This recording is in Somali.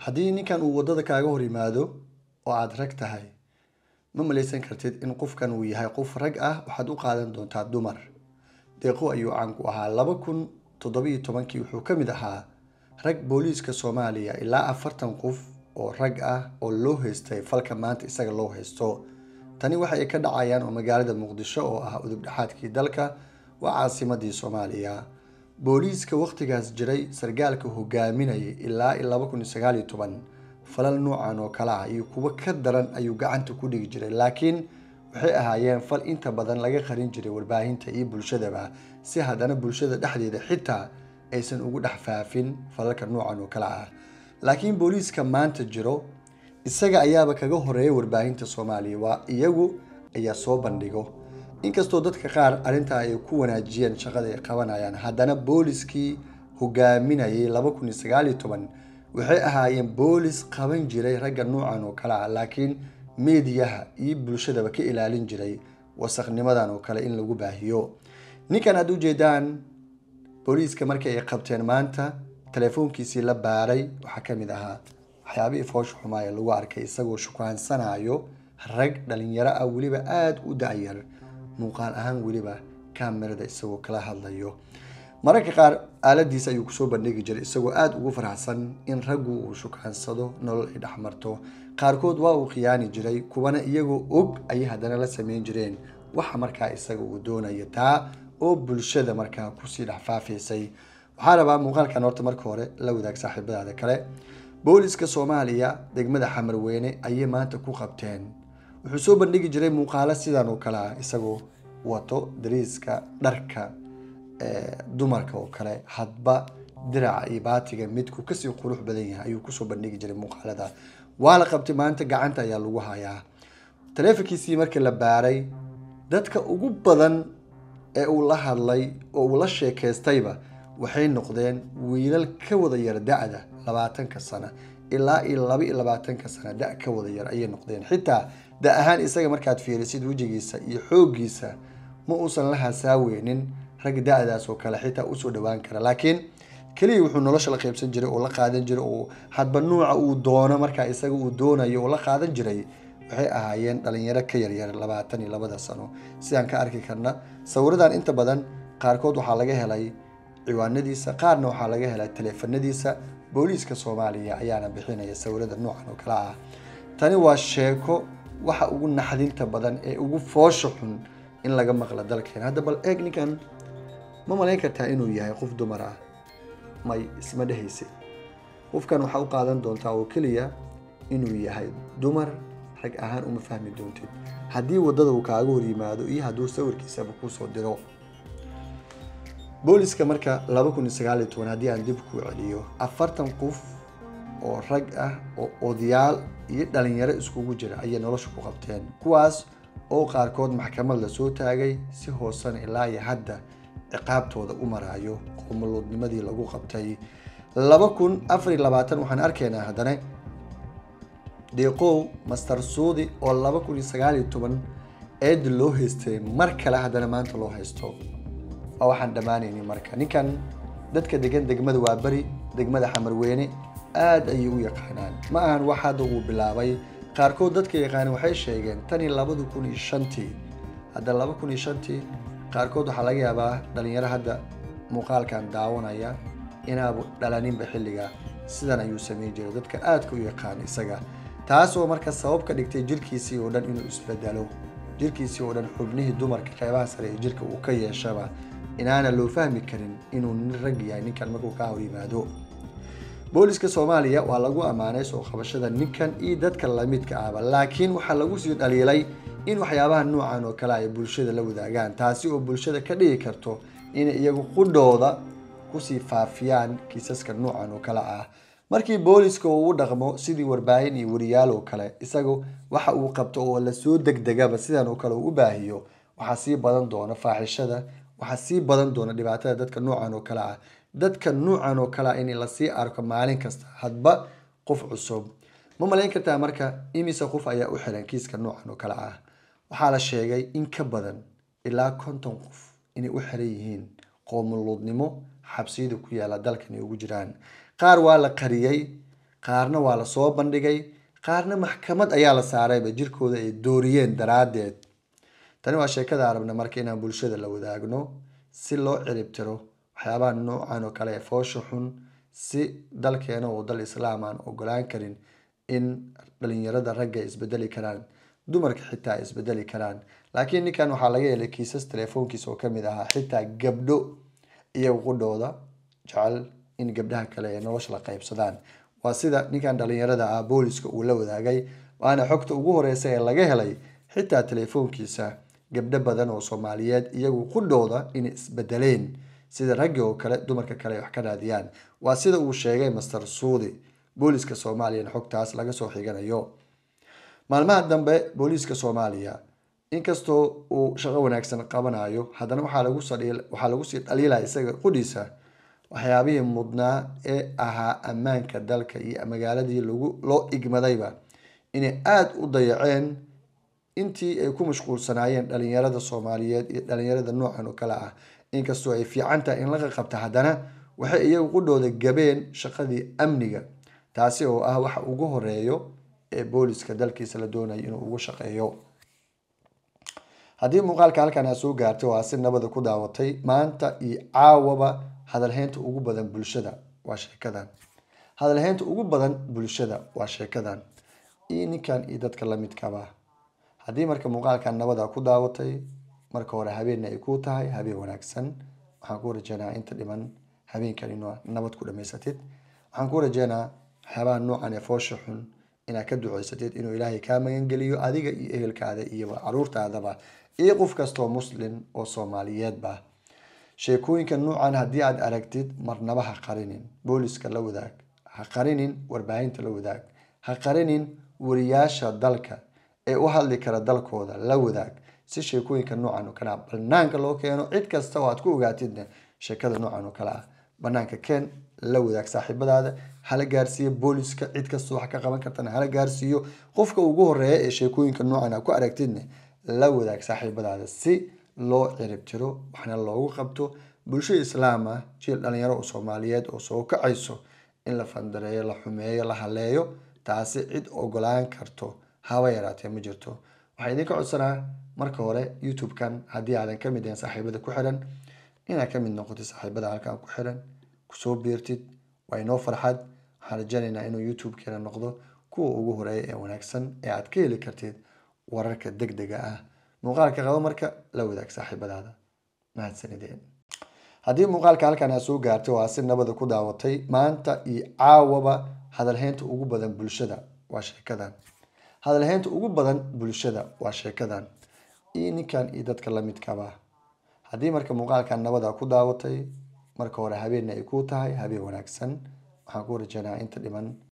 haddii ninkan uu waddada kaaga hor yimaado oo aada rag tahay ma malaysan kartid in qofkan uu yahay qof rag ah waxaad u qaadan doontaa dumar deeqo ayuu caan ku ahaa laba kun toddobiyo tobankii wuxuu ka mid ahaa rag booliiska soomaaliya ilaa afartan qof oo rag ah oo loo haystay falka maanta isaga loo haysto tani waxa ay ka dhacayaan oo magaalada muqdisho oo ah udub dhexaadkii dalka waa caasimadii soomaaliya booliiska wakhtigaas jiray sargaalka hogaaminayay ilaa laba kun iyo sagaal iyo toban falal noocan oo kale ah iyo kuwo ka daran ayuu gacanta ku dhigi jiray laakiin waxay ahaayeen fal inta badan laga qarin jiray warbaahinta iyo bulshadaba si haddana bulshada dhexdeeda xitaa aysan ugu dhex faafin falalka noocan oo kale ah laakiin booliiska maanta jiro isaga ayaaba kaga horeeya warbaahinta soomaaliya waa iyagu ayaa soo bandhigo inkastoo dadka qaar arrintaa ay ku wanaajiyeen shaqada ay qabanayaan haddana booliskii hogaaminayay laba kun iyo sagaal iyo toban waxay ahaayeen boolis qaban jiray ragga noocan oo kale ah laakiin meediyaha iyo bulshadaba ka ilaalin jiray wasaqnimadan oo kale in lagu baahiyo ninkan aad ujeedaan booliiska markii ay qabteen maanta telefoonkiisii la baaray waxaa ka mid ahaa waxyaabihii foosha xumaaya lagu arkay isagoo shukaansanayo rag dhalinyaro ah weliba aada u dacyar muuqaal ahaan weliba kamerada isagoo kala hadlayo mararka qaar aaladiisa ayuu kusoo bandhigi jiray isagoo aada ugu faraxsan in raggu uu shukaansado nolol ay dhexmarto qaarkood waa uu khiyaani jiray kuwana iyagoo og ayay haddana la sameyn jireen waxa markaa isaga uu doonaya taa oo bulshada markaa kusii dhexfaafaysay waxaa rabaa muuqaalkan horta marka hore la wadaag saaxiibadaada kale booliska soomaaliya degmada xamarweyne ayay maanta ku qabteen wuxuu soo bandhigi jiray muuqaalo sidan oo kale ah isagoo wato dariiska dharka dumarka oo kale hadba diraca iyo baatiga midku kasii qurux badan yahay ayuu kusoo bandhigi jiray muuqaalada waa la qabtay maanta gacanta ayaa lagu hayaa taleefonkiisii markii la baaray dadka ugu badan ee uu la hadlay oo uu la sheekaystayba waxay noqdeen wiilal ka wada yar da-da labaatanka sano ilaa iyo laba iyo labaatanka sano da ka wada yar ayay noqdeen xitaa da ahaan isaga markaad fiirisid wejigiisa iyo xooggiisa ma uusan la hasaaweynin rag da-daas oo kale xitaa usoo dhawaan kara laakiin keliya wuxuu nolosha la qaybsan jiray oo la qaadan jiray oo hadba nuuca uu doono markaa isaga uu doonayo oo la qaadan jiray waxay ahaayeen dhalinyaro ka yaryar labaatan iyo labada sano sidaan ka arki karna sawiradan inta badan qaarkood waxaa laga helay ciwaanadiisa qaarna waxaa laga helay taleefanadiisa booliiska soomaaliya ayaana bixinaya sawirada noocan oo kale ah tani waa sheeko waxa ugu naxdinta badan ee ugu foosha xun in laga maqla dalkeen hadda bal eeg ninkan ma malayn kartaa inuu yahay qof dumar ah may isma dhehaysid qofkan waxaa u qaadan doontaa oo keliya inuu yahay dumar rag ahaan uma fahmi doontid haddii waddada uu kaaga hor yimaado iyo hadduu sawirkiisaba kuusoo diro booliska marka laba kun iyo sagaal iyo toban haddii aan dib ku celiyo afartan qof oo rag ah oo odayaal iyo dhalinyaro iskugu jira ayay nolosha ku qabteen kuwaas oo qaarkood maxkamad lasoo taagay si hoosena ilaa iyo hadda ciqaabtooda u maraayo qomoluudnimadii lagu qabtay laba kun afar iyo labaatan waxaan arkaynaa haddana deeqow master suudi oo laba kun iyo sagaal iyo toban eed loo haystay mar kale haddana maanta loo haysto waa waxaan dhammaanayni marka ninkan dadka degan degmada waa beri degmada xamarweyne aada ayay u yaqaanaan ma ahan wax hadda uu bilaabay qaarkood dadka yaqaana waxay sheegeen tan iyo labada kun iyo shantii hadda laba kun iyo shantii qaarkood waxaa laga yaabaa dhalinyaro hadda muuqaalkan daawanaya inaabu dhalaninba xilliga sidan ayuu sameyn jiray dadka aadka u yaqaan isaga taasoo marka sabab ka dhigtay jirkiisii oo dhan inuu isbedelo jirkiisii oo dhan xubnihii dumarka qeybaha sare ee jirka uu ka yeeshaba inaana loo fahmi karin inuu nin rag yahay ninkan markuu ka hor yimaado booliska soomaaliya waa lagu ammaanay soo qabashada ninkan iyo dadka lamidka ahba laakiin waxaa lagu sii dhaliilay in waxyaabaha noocan oo kale ay bulshada la wadaagaan taasi oo bulshada ka dhigi karto inay iyagu qudhooda kusii faafiyaan kiisaska noocan oo kale ah markii booliska uu u dhaqmo sidii warbaahin iyo wariyaal oo kale isagu waxa uu qabto oo lasoo degdegaba sidan oo kale uu u baahiyo waxaa sii badan doona faaxishada waxaa sii badan doona dhibaatada dadka noocan oo kale ah dadka nuucan oo kale ah in lasii arko maalin kasta hadba qof cusub ma malayn kartaa marka imise qof ayaa u xiran kiiska noocan oo kale ah waxaa la sheegay in ka badan ilaa konton qof inay u xiran yihiin qoomuluudnimo xabsiyada ku yaala dalkan ay ugu jiraan qaar waa la qariyey qaarna waa lasoo bandhigay qaarna maxkamad ayaa la saarayba jirkooda ay dooriyeen daraaddeed tani waa sheekada arabna marka inaan bulshada la wadaagno si loo ciribtiro waxyaabaha noocan oo kale ee foosha xun si dalkeena oo dal islaam aan ogolaan karin in dhalinyarada ragga ay isbedeli karaan dumarka xitaa ay isbedeli karaan laakiin ninkan waxaa laga helay kiisas telefoonkiisa oo kamid ahaa xitaa gabdho iyaga qudhooda jecel in gabdhaha kale ay nolosha la qaybsadaan waa sida ninkan dhalinyarada ah booliska uu la wadaagay waana xogta ugu horeysa ee laga helay xitaa telefoonkiisa gabdho badan oo soomaaliyeed iyagu qudhooda inay isbedeleen sida raggi oo kale dumarka kale ay wax ka raadiyaan waa sida uu sheegay master suudi booliska soomaaliyana xogtaas laga soo xiganayo maalmaha dambe booliiska soomaaliya inkastoo uu shaqo wanaagsan qabanayo haddana waxaa laguswaxaa lagu sii dhaliilaya isaga qudhiisa waxyaabihii mudnaa ee ahaa ammaanka dalka iyo magaaladii lagu loo igmadayba inay aada u dayaceen intii ay ku mashquulsanaayeen dhalinyarada soomaaliyeed iyo dhalinyarada noocan oo kale ah inkastoo ay fiican tahay in laga qabta haddana waxay iyagu qudhooda gabeen shaqadii amniga taasi oo ah waxa ugu horeeyo ee booliska dalkiisa la doonayo inuu ugu shaqeeyo haddii muuqaalka halkan aa soo gaartay waa si nabada ku daawatay maanta iyo caawaba hadalheynta ugu badan bulshada waa sheekadan hadalheynta ugu badan bulshada waa sheekadan iyo ninkan iyo dadka lamidkaba haddii marka muuqaalkan nabada ku daawatay marka hore habeenna ay kuu tahay habeen wanaagsan waxaan ku rajeynaa inta dhiman habeenkan inaa nabad ku dhamaysatid waxaan ku rajeynaa waxyaabaha noocan ee foosha xun inaad ka duceysatid inuu ilaahay kaa magangeliyo adiga iyo ehelkaada iyo caruurtaadaba iyo qof kastoo muslim oo soomaaliyeedba sheekooyinka noocan haddii aad aragtid marnaba ha qarinin booliska la wadaag ha qarinin warbaahinta la wadaag ha qarinin wariyaasha dalka ee u hadli kara dalkooda la wadaag si sheekooyinka noocan oo kale ah banaanka loo keeno cid kasta oo aad ku ogaatidna sheekada noocan oo kale ah banaanka keen la wadaag saaxiibadaada hala gaarsiiyo booliska cid kasta wax ka qaban kartana hala gaarsiiyo qofka ugu horeeya ee sheekooyinka noocan a ku aragtidna la wadaag saaxiibadaada si loo ciribtiro waxna loogu qabto bulsho islaam ah jiil dhalinyaro oo soomaaliyeed oo soo kacayso in la fandareeyo la xumeeyo la haleeyo taasi cid ogolaan karto haba yaraatee ma jirto waxaa idinka codsanaa marka hore youtube-kan haddii aadan ka mid ahayn saaxiibada ku xiran inaad ka mid noqotid saaxiibada halkan ku xiran kusoo biirtid waa inoo farxad waxaan rajaynaynaa inuu youtube-keena noqdo kuwa ugu horeeya ee wanaagsan ee aad ka heli kartid wararka deg dega ah muuqaalka qabo marka la wadaag saaxiibadaada mahadsanideen haddii muuqaalka halkan aad soo gaartay waa si nabada ku daawatay maanta iyo caawaba hadalheynta ugu badan bulshada waa sheekadan hadalheynta ugu badan bulshada waa sheekadan iyo ninkan iyo dadka lamidkaba haddii marka muuqaalkan nabada ku daawatay marka hore habeenna ay kuu tahay habeen wanaagsan waxaan ku rajeynaa inta dhiman